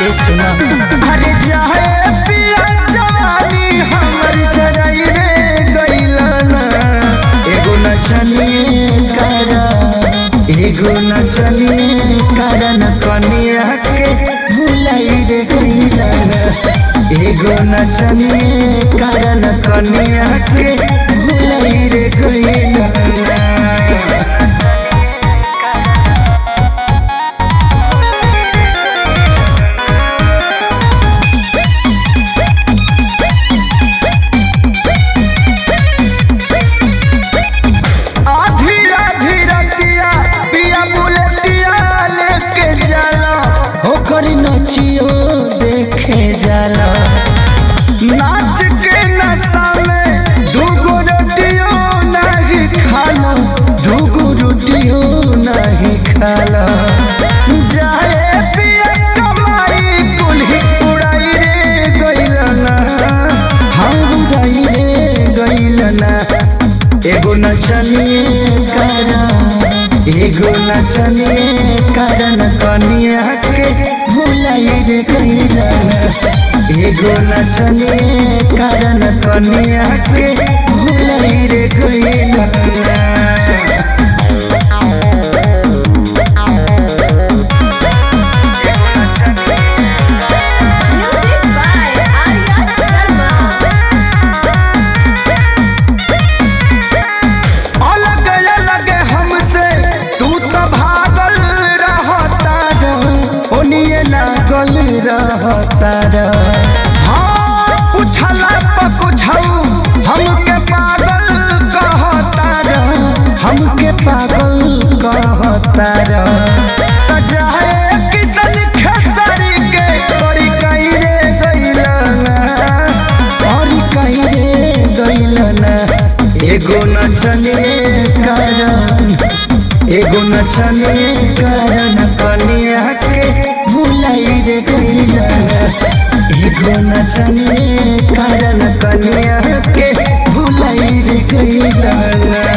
ए सुना अरे जाए पिया जवानी हमर जराई रे गइलना एगो नचनिए करा एगो नचनिए कारण कनिया के भुलाई रे गइला एगो नचनिए कारण कनिया के भुलाई रे गइला आधी आधी रतिया पिया बुलेटिया लेके जाला ओकर नचियो देखे जाला नाच के नशा में दूगो रोटियो नहीं खाला दूगो रोटियो नहीं खाला जाए पिया कमाई कुल्ही उड़ाई रे गइलना हम उड़ाई रे गइलना एगो नचनिए करा एगो नचनिए कारण कनिया के भुलाई रे गइलना एगो नचनिए कारण कनिया के भुलाई रे गइलना Music by Arya Sharma. अलग अलग हमसे तू तो भागल रहता ओनिए लागल रहता हाँ पूछला पर कुछऊ हमके पागल कहता हमके पागल कहता त जाए किसन खेसारी के बड़ी कई रे गइलना और कहीं रे गइलना एगो नचनिए कारण एगो नचनिए कारण कनिया के भुलाई रे गइलना एगो नचनिए कारण कनिया के भुलाई रे गइलना